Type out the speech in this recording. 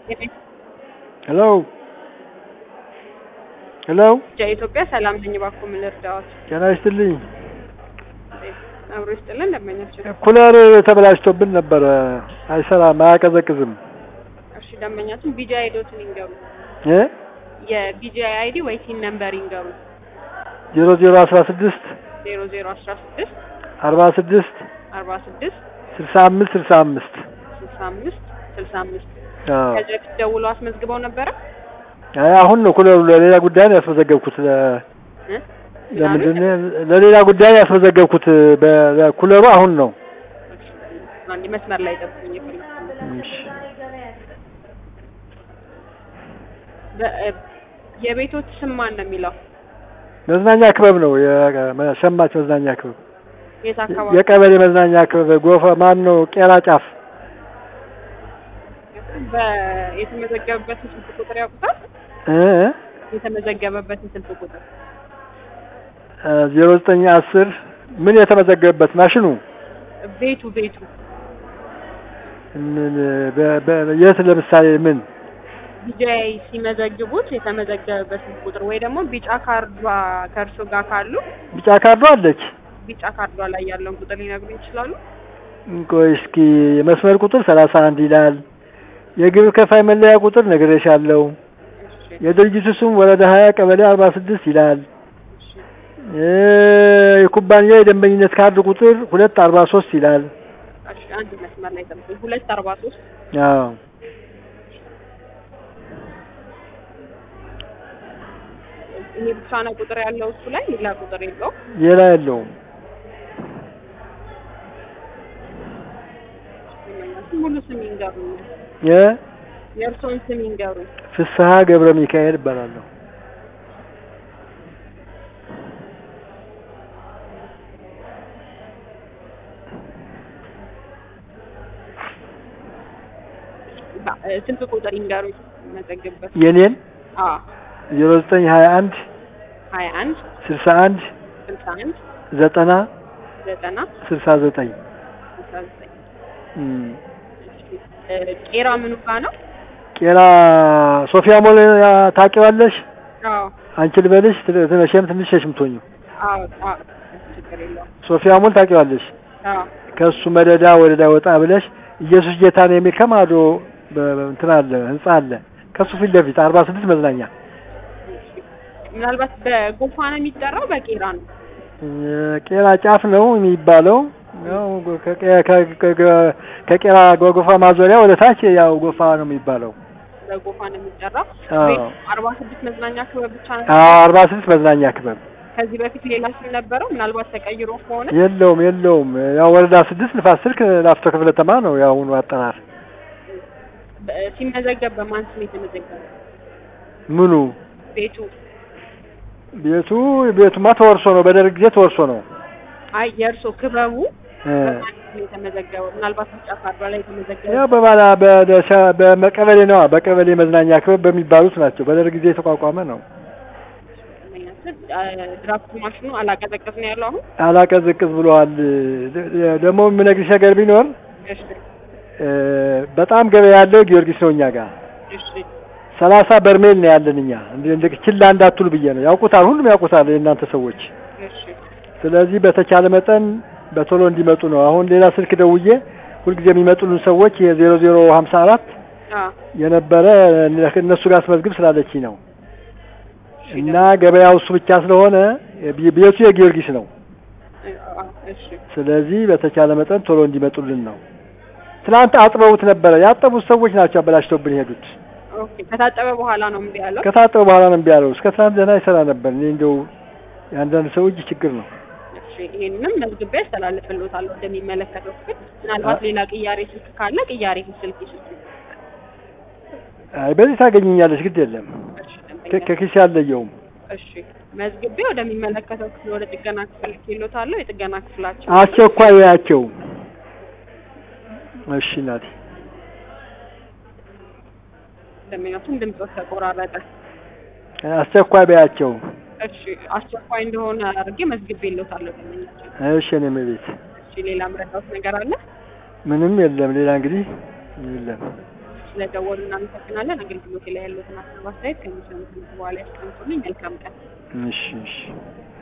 ሄሎ ሄሎ ኢትዮጵያ ሰላም ነኝ። እባክዎ ምን ልርዳዎት? ጤና ይስጥልኝ። አብሮ ይስጥልን ደንበኛችን። ኩለር ተበላሽቶብን ነበረ፣ አይሰራም፣ አያቀዘቅዝም። እሺ ደንበኛችን ቢጂአይ አይዲዎትን ይንገሩ። እ የቢጂአይ አይዲ ወይ ቲን ነምበር ይንገሩ። ዜሮ ዜሮ አስራ ስድስት ዜሮ ዜሮ አስራ ስድስት አርባ ስድስት አርባ ስድስት ስልሳ አምስት ስልሳ አምስት ስልሳ አምስት ስልሳ አምስት አዎ። ከዚህ በፊት ደውለው አስመዝግበው ነበረ? አይ አሁን ነው ኩለሩ ለሌላ ጉዳይ ነው ያስመዘገብኩት። ለ እ? ለምንድን ነው ለሌላ ጉዳይ ያስመዘገብኩት? በኩለሩ አሁን ነው። አንድ መስመር ላይ ጠብቁኝ። የፈለኩት እሺ በ- የቤቶች ስም ማን ነው የሚለው? መዝናኛ ክበብ ነው የሸማች መዝናኛ ክበብ የት አካባቢ? የቀበሌ መዝናኛ ክበብ ጎፈ ማን ነው ቄራ ጫፍ በ- የተመዘገበበትን ስልክ ቁጥር ያውቁታል? እ የተመዘገበበትን ስልክ ቁጥር ዜሮ ዘጠኝ አስር ምን የተመዘገበበት ማሽኑ ቤቱ ቤቱ ምን በ- በ- የት ለምሳሌ ምን ቢጂአይ ሲመዘግቡት የተመዘገበበት ስልክ ቁጥር ወይ ደግሞ ቢጫ ካርዷ ከእርሶ ጋር ካሉ ቢጫ ካርዶ አለች ቢጫ ካርዷ ላይ ያለውን ቁጥር ሊነግሩኝ ይችላሉ? ቆይ እስኪ የመስመር ቁጥር ሰላሳ አንድ ይላል የግብር ከፋይ መለያ ቁጥር ነግሬሻለሁ እሺ የድርጅቱ ስም ወረዳ ሀያ ቀበሌ አርባ ስድስት ይላል እሺ እ የኩባንያ የደንበኝነት ካርድ ቁጥር ሁለት አርባ ሶስት ይላል እሺ አንድ መስመር ላይ ጠብቁኝ። ሁለት አርባ ሶስት አዎ ይሄ ብቻ ነው ቁጥር ያለው እሱ ላይ ሌላ ቁጥር የለውም። ሌላ የለውም ሙሉ ስም ይንገሩኝ። የ የእርስዎን ስም ይንገሩኝ። ፍስሀ ገብረ ሚካኤል እባላለሁ ባ- እ፣ ስልክ ቁጥር ይንገሩኝ። መዘግብበት የኔን አ ዜሮ ዘጠኝ ሀያ አንድ ሀያ አንድ ስልሳ አንድ ስልሳ አንድ ዘጠና ዘጠና ስልሳ ዘጠኝ ስልሳ ዘጠኝ እም። እ፣ ቄራ ምኑ ጋ ነው? ቄራ ሶፊያ ሞል ያ- ታውቂዋለሽ? አዎ አንቺ ልበልሽ ት- መቼም ትንሽ ሸሽምቶኝ አዎ አዎ ችግር የለውም። ሶፊያ ሞል ታውቂዋለሽ? አዎ ከሱ መደዳ ወደ ላይ ወጣ ብለሽ ኢየሱስ ጌታ ነው የሚል ከማዶ በ- በ- እንትን አለ ህንጻ አለ ከሱ ፊት ለፊት አርባ ስድስት መዝናኛ ምናልባት በጎፋ ነው የሚጠራው በቄራ ነው? እ፣ ቄራ ጫፍ ነው የሚባለው ያው ከቄ- ከ- ከ- ከ- ከቄራ ጎፋ ማዞሪያ ወደ ታች ያው ጎፋ ነው የሚባለው በጎፋ ነው የሚጠራው። አዎ። ቤት አርባ ስድስት መዝናኛ ክበብ ብቻ ነው። አዎ አርባ ስድስት መዝናኛ ክበብ ከዚህ በፊት ሌላ ስም ነበረው? ምናልባት ተቀይሮ ከሆነ የለውም የለውም ያው ወረዳ ስድስት ንፋስ ስልክ ላፍቶ ክፍለ ከተማ ነው የአሁኑ አጠራር በ- ሲመዘገብ በማን ስም የተመዘገበ ምኑ ቤቱ? ቤቱ ቤቱማ ተወርሶ ነው በደርግ ጊዜ ተወርሶ ነው አይ የእርሶ ክበቡ እ፣ በማን ስም የተመዘገበው? ምናልባት ቢጫ ካርዷ ላይ የተመዘገበ ያው በባላ በደሻ- በቀበሌ ነዋ በቀበሌ መዝናኛ ክበብ በሚባሉት ናቸው በደርግ ጊዜ የተቋቋመ ነው ድራፍት ማሽኑ አላቀዘቀዝ ነው ያለው አሁን። አላቀዝቅዝ ብለዋል ደ- ደ- ደግሞ የምነግርሽ ነገር ቢኖር እሺ እ፣ በጣም ገበያ ያለው ጊዮርጊስ ነው እኛ ጋር እሺ ሰላሳ በርሜል ነው ያለን እኛ እንደ እንደ ችላ እንዳትሉ ብዬ ነው ያውቁታል ሁሉም ያውቁታል የእናንተ ሰዎች እሺ ስለዚህ በተቻለ መጠን በቶሎ እንዲመጡ ነው አሁን ሌላ ስልክ ደውዬ ሁልጊዜ የሚመጡልን ሰዎች የዜሮ ዜሮ ሀምሳ አራት አ የነበረ እነሱ ጋር አስመዝግብ ስላለችኝ ነው እና ገበያው እሱ ብቻ ስለሆነ ቤ- ቤቱ የጊዮርጊስ ነው አ እሺ ስለዚህ በተቻለ መጠን ቶሎ እንዲመጡልን ነው ትናንት አጥበውት ነበረ ያጠቡት ሰዎች ናቸው አበላሽተውብን የሄዱት ኦኬ ከታጠበ በኋላ ነው እምቢ ያለው። ከታጠበ በኋላ ነው እምቢ ያለው እስከ ትናንት ደህና ይሰራ ነበር እኔ እንደው የአንዳንድ ሰው እጅ ችግር ነው እሺ ይሄንንም መዝግቤ ያስተላልፍልዎታለሁ ወደሚመለከተው ክፍል። ምናልባት ሌላ ቅያሬ ስልክ ካለ ቅያሬ ስልክ ይስጡ። አይ በዚህ ታገኘኛለች ግድ የለም እሺ ከ- ደንበኛ ከኪሴ አልለየውም እሺ መዝግቤ ወደሚመለከተው ክፍል ወደ ጥገና ክፍል ልኬልዎታለሁ። የጥገና ክፍላችን አስቸኳይ ያቸው እሺ እናቴ ደንበኛቱን ድምፆት ተቆራረጠ። አስቸኳይ በያቸው እሺ አስቸኳይ እንደሆነ አድርጌ መዝግቤልዎታለሁ ደንበኛችን። እሺ እኔም ቤት እሺ ሌላ ምረዳዎት ነገር አለ? ምንም የለም ሌላ እንግዲህ የለም ስለደወሉ እናመሰግናለን። አገልግሎት ላይ ያሉትን ሀሳብ አስተያየት ከሚሰሙት በኋላ ያስቀምጡልኝ። መልካም ቀን። እሺ እሺ